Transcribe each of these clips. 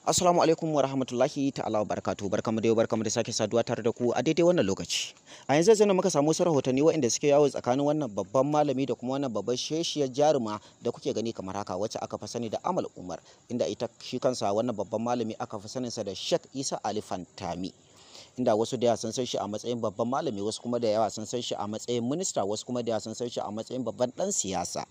Assalamu alaikum wa rahmatullahi ta'ala wa barakatuhu barkamu da yau barkamu da sake saduwa tare da ku a daidai wannan lokaci. A yanzu zan muka samu wasu rahotanni waɗanda suke yawo tsakanin wannan babban malami da kuma wannan babban sheshiyar jaruma da kuke gani kamar haka wacce aka fi sani da Amal Umar inda ita shi kansa wannan babban malami aka fi saninsa da Sheikh Isa Ali Fantami. inda wasu da yawa sun san shi a matsayin babban malami wasu kuma da yawa sun san shi a matsayin minista wasu kuma da yawa sun san shi a matsayin babban dan siyasa.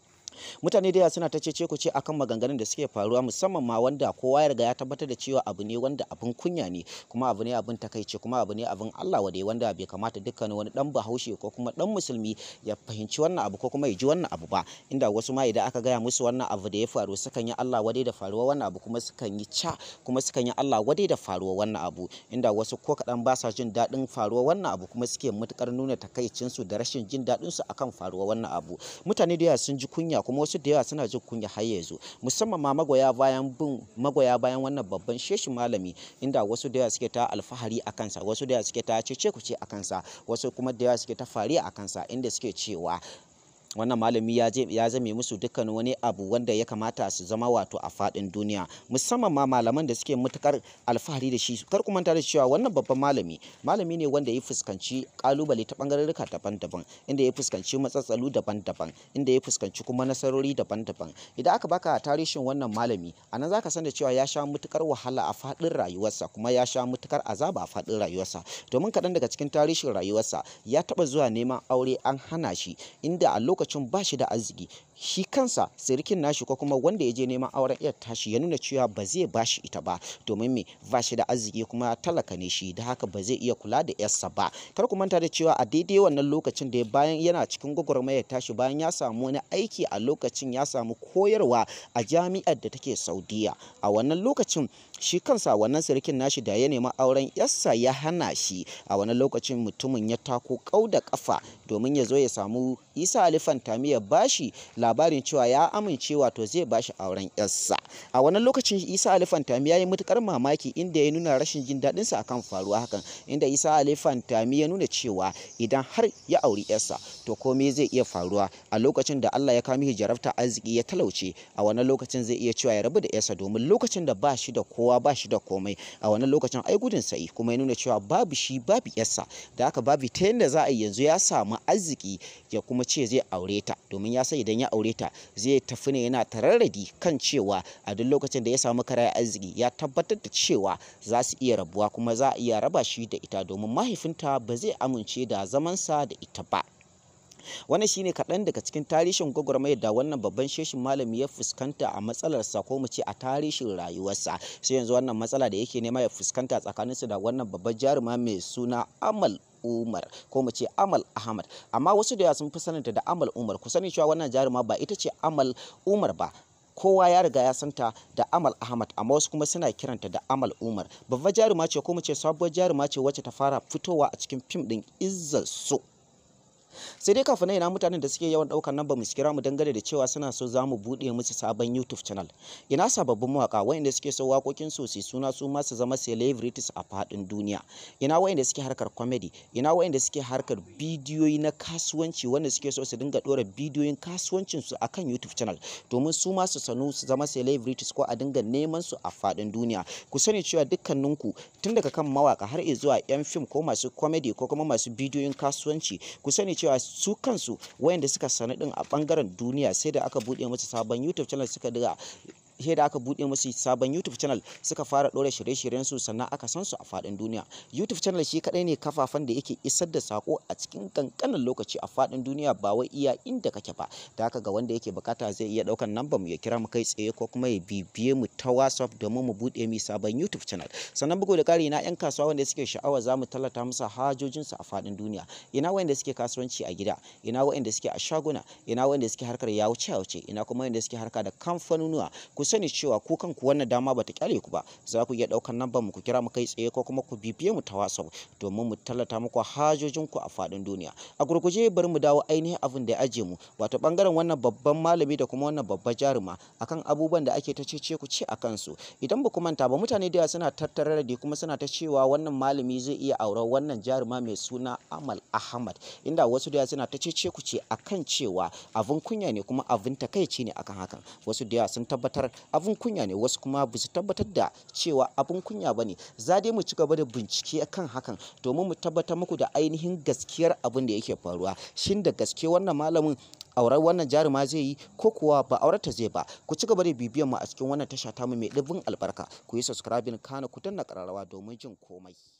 mutane da yawa suna ta cece ku ce akan maganganun da suke faruwa musamman ma wanda kowa ya riga ya tabbatar da cewa abu ne wanda abin kunya ne kuma abu ne abin takaici kuma abu ne abin Allah wade wanda bai kamata dukkan wani dan bahaushe ko kuma dan musulmi ya fahimci wannan abu ko kuma ya ji wannan abu ba inda wasu ma idan aka gaya musu wannan abu da ya faru sukan yi Allah wade da faruwa wannan abu kuma sukan yi ca kuma sukan yi Allah wade da faruwa wannan abu inda wasu ko kadan ba sa jin daɗin faruwa wannan abu kuma suke matukar nuna takaicinsu da rashin jin daɗinsu akan faruwa wannan abu mutane da yawa sun ji kunya kuma wasu da yawa suna jin kunya har yanzu musamman ma magoya bayan bin magoya bayan wannan babban sheshi malami inda wasu da yawa suke ta alfahari a kansa wasu da yawa suke ta cece kuce a kansa wasu kuma da yawa suke ta fariya a kansa inda suke cewa wannan malami ya ya zame musu dukkan wani abu wanda ya kamata su zama wato a fadin duniya musamman ma malaman da suke matukar alfahari da shi kar ku manta da cewa wannan babban malami malami ne wanda ya fuskanci kalubale ta bangarorika daban-daban inda ya fuskanci matsatsalu daban-daban inda ya fuskanci kuma nasarori daban-daban idan aka baka tarihin wannan malami anan zaka san da cewa ya sha matukar wahala a fadin rayuwarsa kuma ya sha matukar azaba a fadin rayuwarsa domin kaɗan daga cikin tarihin rayuwarsa ya taba zuwa neman aure an hana shi inda a lokacin lokacin ba shi da arziki shi kansa sirikin nashi ko kuma wanda ya je neman auren iyar tashi ya nuna cewa ba zai ba shi ita ba domin me ba shi da arziki kuma talaka ne shi da haka ba zai iya kula da yarsa ba kar ku manta da cewa a daidai wannan lokacin da bayan yana cikin gwagwarmayar tashi bayan ya samu wani aiki a lokacin ya samu koyarwa a jami'ar da take saudiya a wannan lokacin shi kansa wannan sirikin nashi da ya nemi auren yarsa ya hana shi a wannan lokacin mutumin ya tako kau da kafa domin ya zo ya samu isa alifan tami ya bashi labarin cewa ya amince wato zai bashi auren yarsa a wannan lokacin isa alifan tami ya yi matukar mamaki inda ya nuna rashin jin daɗin sa akan faruwa hakan inda isa alifan tami ya nuna cewa idan har ya auri yarsa to komai zai iya faruwa a lokacin da Allah ya kawo mishi jarabta arziki ya talauce a wannan lokacin zai iya cewa ya rabu da yarsa domin lokacin da ba shi da kowa ba shi da komai a wannan lokacin ai gudun sa'i kuma ya nuna cewa babu shi babu yarsa da haka babu ta yadda za a yi yanzu ya samu arziki ya kuma ce zai aure ta domin ya san idan ya aure ta zai tafi ne yana tararradi kan cewa a duk lokacin da ya samu karaya arziki ya tabbatar da cewa za su iya rabuwa kuma za a iya raba shi da ita domin mahaifinta ba zai amince da zamansa da ita ba wannan shine kaɗan daga cikin tarihin gwagwarmayar da wannan babban sheshin malami ya fuskanta a matsalarsa ko mu ce a tarihin rayuwarsa sai yanzu wannan matsala da yake nema ya fuskanta tsakaninsu da wannan babban jaruma mai suna amal Umar ko mu ce Amal Ahmad amma wasu da yawa sun fi saninta da Amal Umar ku sani cewa wannan jaruma ba ita ce Amal Umar ba kowa ya riga ya santa da Amal Ahmad amma wasu kuma suna kiranta da Amal Umar babbar jaruma ce ko mu ce sabuwar jaruma ce wacce ta fara fitowa a cikin fim din Izzar So sai dai kafin ina mutanen da suke yawan daukar nan ba mu kira mu dangane da cewa suna so za mu bude musu sabon YouTube channel ina sababbin mawaka wayanda suke so wakokin su su suna su ma su zama celebrities a fadin duniya ina wayanda suke harkar comedy ina wayanda suke harkar bidiyoyi na kasuwanci wanda suke so su dinga dora bidiyoyin kasuwancin su akan YouTube channel domin su ma su sanu su zama celebrities ko a dinga neman su a fadin duniya ku sani cewa dukkaninku tun daga kan mawaka har zuwa yan fim ko masu comedy ko kuma masu bidiyoyin kasuwanci ku sani cewa su kansu wayanda suka sani din a bangaren duniya sai da aka bude musu sabon YouTube channel suka diga sai da aka bude musu sabon YouTube channel suka fara ɗora shirye-shiryen su sannan aka san su a faɗin duniya YouTube channel shi kadai ne kafafan da yake isar da sako a cikin kankanin lokaci a faɗin duniya ba wai iya inda kake ba da haka ga wanda yake bukata zai iya ɗaukan number mu ya kira mu kai tsaye ko kuma ya bibiye mu ta WhatsApp domin mu bude mu sabon YouTube channel sannan bugu da ƙari na 'yan kasuwa wanda suke sha'awa za mu tallata musu hajojin su a faɗin duniya ina wanda suke kasuwanci a gida ina wanda suke a shaguna ina wanda suke harkar yawuce yawuce ina kuma wanda suke harka da kamfanonuwa ku sani cewa ku kanku wannan dama bata kyale ku ba za ku iya ɗaukar namban mu ku kira mu kai tsaye ko kuma ku bibiye mu ta WhatsApp domin mu tallata muku hajojin ku a faɗin duniya a gurguje bari mu dawo ainihin abin da ya aje mu wato bangaren wannan babban malami da kuma wannan babbar jaruma akan abubuwan da ake ta cece ku ce akan su idan ba ku manta ba mutane da suna tattara da kuma suna ta cewa wannan malami zai iya auren wannan jaruma mai suna Amal Ahmad inda wasu da suna ta cece ku ce akan cewa abin kunya ne kuma abin takaici ne akan hakan wasu da sun tabbatar abun kunya ne wasu kuma ba su tabbatar da cewa abun kunya ba ne za dai mu ci gaba da bincike kan hakan domin mu tabbatar muku da ainihin gaskiyar abin da yake faruwa shin da gaske wannan malamin auren wannan jaruma zai yi ko kuwa ba aurata zai ba ku ci gaba da bibiyan mu a cikin wannan tasha tamu mai ɗimbin albarka ku yi subscribing kana ku danna ƙararrawa domin jin komai